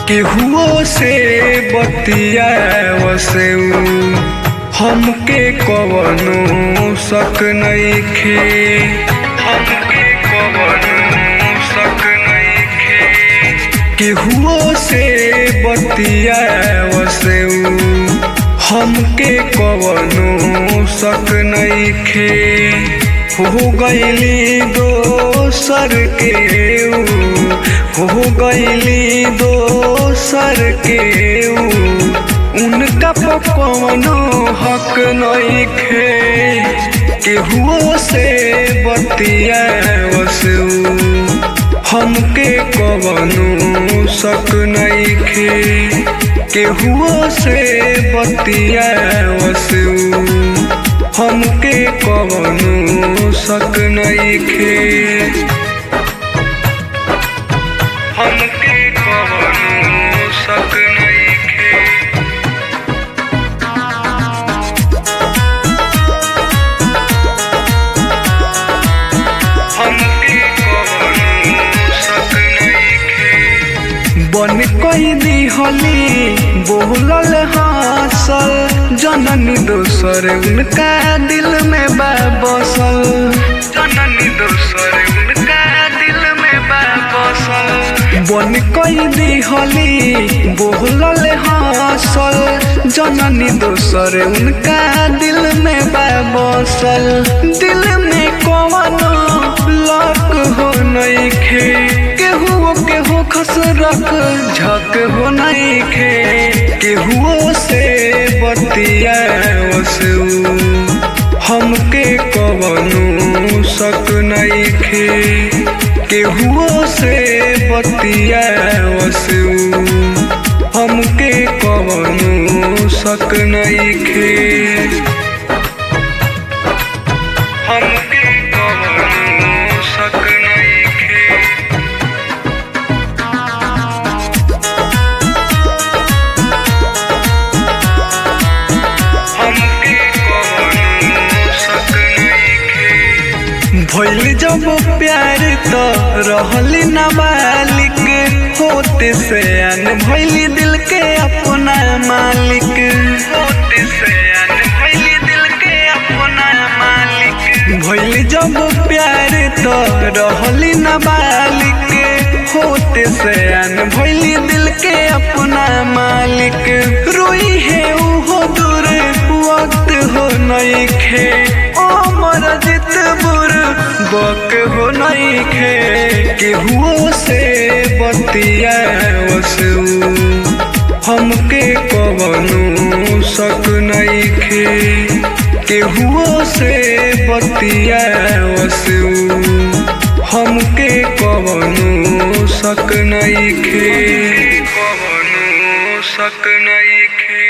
केहुओ से बतियावसे हमके कवनो शक नइखे हमके कवनो शक नइखे केहुओ से बतियावसे हमके कवनो शक नइखे हो गईली दोसर के ऊ हो गईली दोसर के ऊ उनका पकवनो हक नइखे केहुओ से बतियावसे हमके कवनो शक नइखे केहुओ से बतियावसे हमके कवनो शक नइखे हमके कवनो शक नइखे हमके कवनो शक नइखे बन कई दिहली बोलल हासल जननी दोसर उनका दिल में बा बसल जननी दोसर उनका दिल में बा बसल बन कई दिहली बोलल हासल जननी दोसर उनका दिल में बा बसल दिल में कवनो लक हो नइखे केहू केहू खस रख झक हो नइखे केहुओ से बतियावसे हमके कवनो शक नइखे केहुओ से बतियावसे हमके कवनो शक नइखे हमके कवनो शक नइखे हमके कवनो शक नइखे भइल जब प्यार त रहली नाबालिक होते से अन भइली दिल के अपना मालिक होते से अन भइली दिल के अपना मालिक भइल जब प्यार त रहली नाबालिक होते से अन भइली दिल के अपना मालिक रोई है उहो दूर वक्त हो नइखे ओ मर जित बुर बक हो नइखे केहुओ से बतियावसे हमके कवनो शक नइखे केहुओ से बतियावसे हमके कवनो शक नइखे कवनो शक नइखे